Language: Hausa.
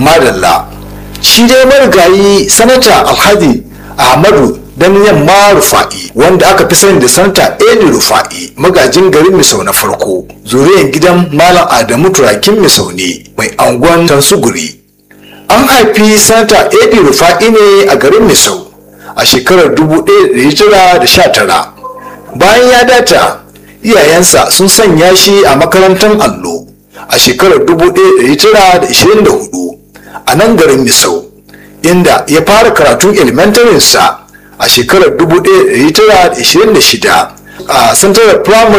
madalla shi dai marigayi sanata alhaji ahmadu dan yamma rufa'i wanda aka fi sani da sanata edi rufa'i magajin garin misau na farko zuriyar gidan malam adamu turakin misau ne mai angon tansuguri an haifi sanata edi rufa'i ne a garin misau a shekarar 1919 bayan ya data iyayensa sun sanya shi a makarantar allo a shekarar 1924 a nan garin misau inda ya fara karatun elementarinsa a shekarar 1926 a central primary